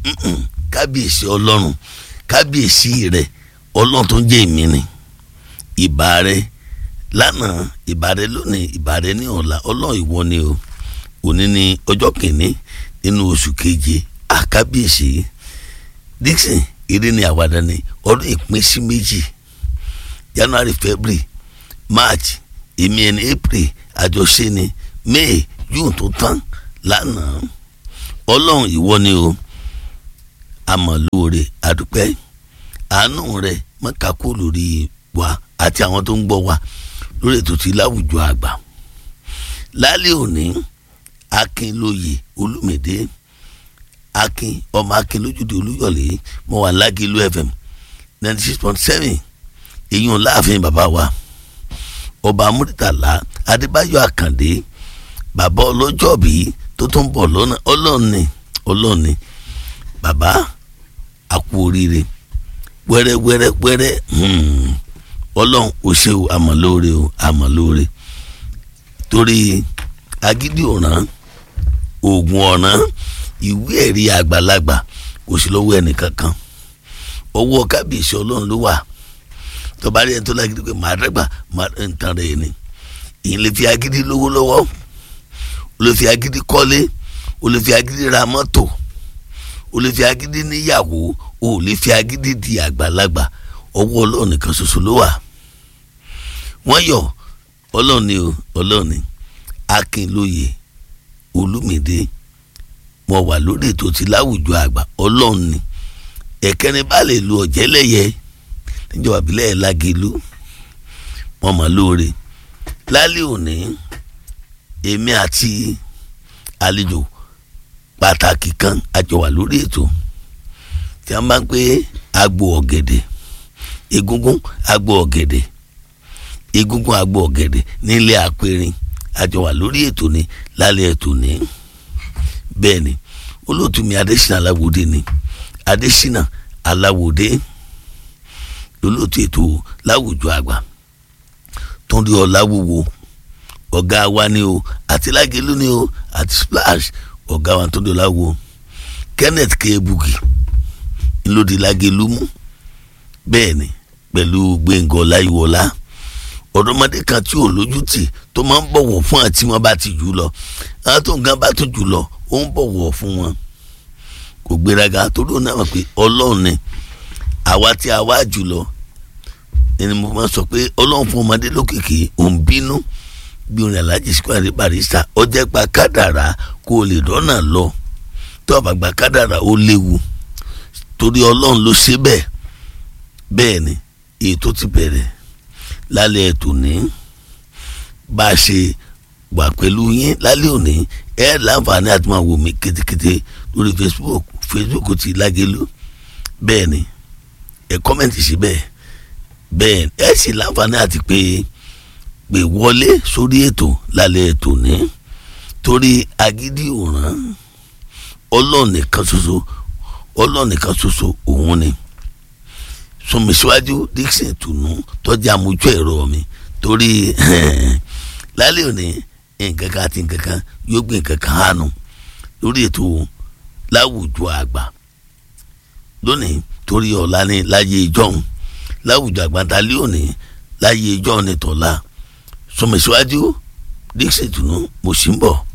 kábíyèsí ọlọ́run kábíyèsí rẹ ọlọ́run tó ń jẹ́ èmi ni ìbà rẹ lánàá ìbà rẹ lónìí ìbà rẹ ní ọ̀la ọlọ́run ìwọ ni o òní ni ọjọ́ kìíní nínú oṣù keje àkábíyèsí Dixon eré ni àwàdà ni ọdún ìpín sí méjì January February March èmi ẹni April àjọṣe ni May June tó tán lánàá ọlọ́run ìwọ ni o àmọ̀lóore àdúpẹ́ àánú rẹ mọ́kàkó lórí wa àti àwọn tó ń gbọ́ wa lórí ètò tí láwùjọ àgbà lálẹ́ òní akínlóye olùmìdé akin ọmọ akin lójúde olúyọ̀lé mo wà lágìlú fm ninety six point seven èyàn láàfin bàbá wa ọba amúrítàlá adébáyọ̀ àkàndé bàbá ọlọ́jọ́bí tó tún bọ̀ lọ́nà ọlọ́ọ̀ni ọlọ́ọ̀ni bàbá àkú oríire wẹ́rẹ́ wẹ́rẹ́ wẹ́rẹ́ ọlọ́run ò ṣe o àmọ̀lóore o àmọ̀lóore torí agídí ọ̀ràn oògùn ọ̀ràn ìwé ẹ̀rí àgbàlagbà kò sí lọ́wọ́ ẹnìkankan ọwọ́ kábíyèsí ọlọ́run ló wà tọ́ba rí ẹni tó lágídí pé màá dẹ́gbà màá ń tan rẹ̀ ni ìyẹn lè fi agídí lówó lọ́wọ́ ó lè fi agídí kọ́lé ó lè fi agídí ra mọ́tò ó lè fi agídí níyàwó ó lè fi agídí di àgbàlagbà ọwọ́ ọlọ́run nìkan ṣoṣo ló wà wọ́n yọ ọlọ́run ni o ọlọ́run ni akínlóye olùmìdé mo wà lórí ètò tí láwùjọ àgbà ọlọ́run ni ẹ̀kẹ́rin bá lè lu ọ̀jẹ́lẹ̀yẹ níjọba ìbílẹ̀ ẹ̀ lágẹ̀lú wọn mọ̀ lóore lálẹ́ òní èmi àti àlejò pàtàkì kan àjọ wà lórí ètò tí a máa ń pè agbo ọ̀gẹ̀dẹ̀ egungun agbo ọ̀gẹ̀dẹ̀ egungun agbo ọ̀gẹ̀dẹ̀ nílé àpẹrin àjọ wà lórí ètò ní lálẹ́ ètò ní bẹ́ẹ̀ ni olóòtú mi adésínà aláwòdé ni adésínà aláwòdé olóòtú ètò láwùjọ àgbà tó ń rí ọ̀làwòwò ọ̀gá wa ni o àti lágẹ̀lú ni o àti splash ọ̀gá wa tó ń rí ọ̀làwò kenneth kebuki ńlọdí lágẹ̀lú mú bẹ́ẹ̀ ni pẹ̀lú gbẹ̀ngàn ọláyíwọlá ọ̀dọ́mọdé kan tí ò lójútì tó máa ń bọ̀wọ̀ fún àti wọn bá ti jù lọ àwọn tó ń gan bá tó jù lọ ó ń bọ̀wọ̀ fún wọn kò gbéraga torí òun náà mọ̀ pé ọlọ́run ni àwa tí a wá jù lọ ẹni mo máa sọ pé ọlọ́run fún ọmọdé lókìkí òun bínú bí orin alájí square barista ọjọ́ gba kádàrá kó o lè dọ́nà lọ tó àbá gba kádàrá ó léwu torí ọlọ́run ló ṣe bẹ́ẹ̀ bẹ́ẹ̀ ni èyí tó ti bẹ̀rẹ̀ lálẹ́ ètò ní bá a ṣe wà pẹ̀lú yín lálẹ́ òní ẹ láǹfààní àti máa wò mí kétékété lórí facebook facebook ti lágẹ̀lú bẹ́ẹ̀ ni ẹ kọ́mẹ̀ntì sí bẹ́ẹ̀ bẹ́ẹ̀ ẹ sì láǹfààní àti pé pé wọlé sórí ètò lálẹ́ ètò ní torí agídí òràn ọlọ́ọ̀nìkan ṣoṣo ọlọ́ọ̀nìkan ṣoṣo òun ni sọmísíwájú Dixon tùnú tọ́jú àmójú ẹ̀rọ mi torí lálẹ́ òní nǹkan kan àti nǹkan kan yóò gbé nǹkan kan hánu lórí ètò láwùjọ àgbà lónìí torí ọ̀la ní láyé ìjọ́un láwùjọ àgbà dalẹ́ òní láyé ìjọ́un ní tọ́lá sọmísíwájú Dixon tùnú mo sì ń bọ̀.